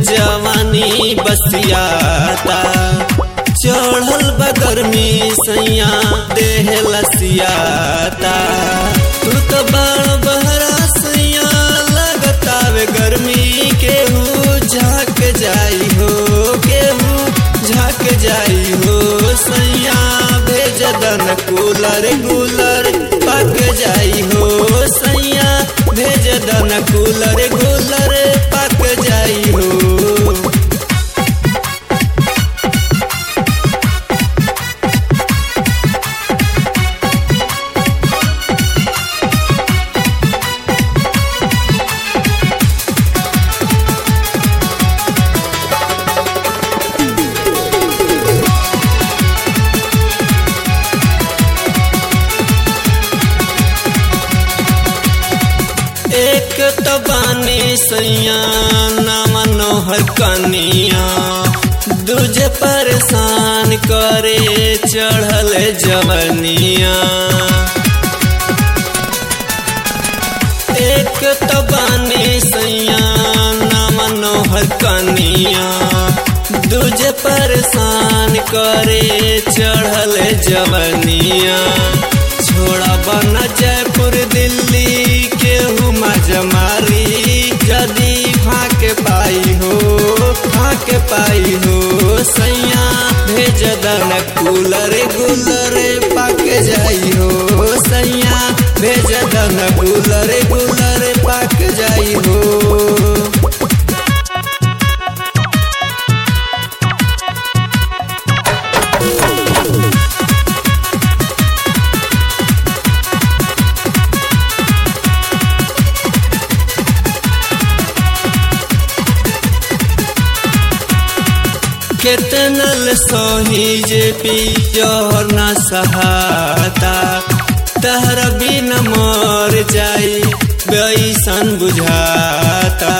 जवानी बसियाता चढ़ल बगरमी सैया देह लसियाता तू तो बड़ बहरा सैया लगतावे गर्मी केहू झाक जाई हो केहू झाक जाई हो सैया भेज दन कूलर कूलर पक जाई हो सैया भेज दन कूलर कूलर पक जाई हो एक तो बानी सैया नाम नोहर कनिया दूजे परेशान करे चढ़ल जवनिया एक तो बानी सैया नाम नोहर कनिया दूजे परेशान करे चढ़ल जवनिया छोड़ा बन जयपुर दिल्ली केहू मजमारी जदी फाके पाई हो फाके पाई हो सैया भेज दन कूलर गुलर पक जाई हो सैया भेज दन कूलर गुलर पक जाई हो केतनल सोही जे पी जोहर न सहाता तहर बिन मर जाई बैसन बुझाता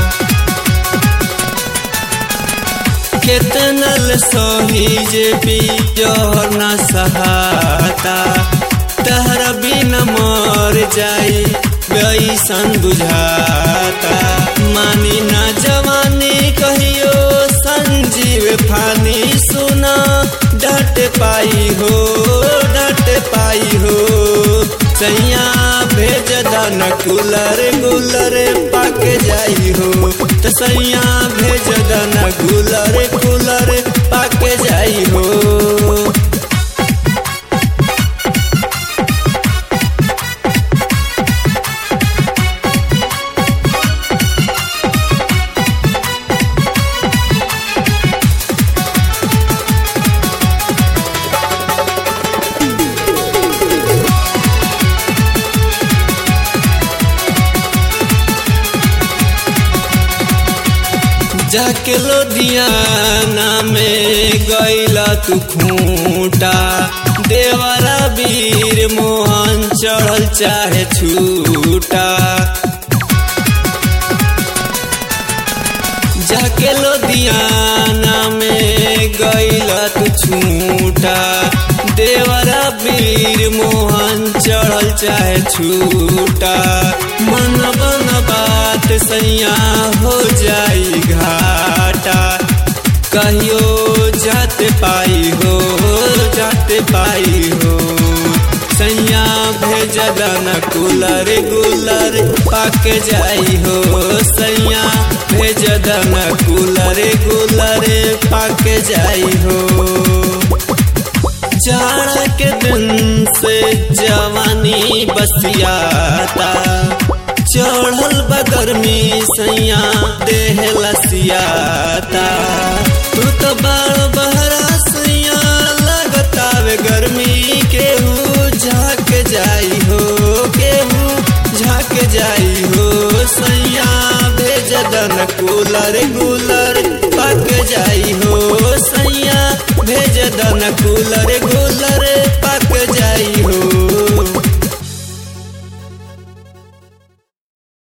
केतनल सोही जे पी जोहर न सहाता तहर बिन मर जाई बैसन बुझाता मानी ना जवानी कहियो संजीव फानी सुना डट पाई हो डट पाई हो सैया भेज दन कूलर गुलर पक जाई हो तो सैया भेज दन कूलर कूलर पक जाई हो जाके लोधियाना में गैला तू खूंटा देवरा वीर मोहन चढ़ल चाहे छूटा जाके लोधियाना में गैला तू छूटा देवरा वीर मोहन चढ़ल चाहे छूटा मन बन बात सैया हो जाई घाटा कहियो जाते पाई हो जाते पाई हो सैया भेज दन कूलर गुलर पक जाई हो सैया भेज दन कूलर गुलर पक जाई हो जाड़ा के दिन से जवानी बसियाता चढ़ल बगरमी सैया देह लसियाता तू तो बड़ बहरा सैया लगतावे गर्मी केहू झाक जाई हो केहू झाक जाई हो सैया भेज दन कूलर गुलर पक जाई हो सैया भेज दन कूलर गुलर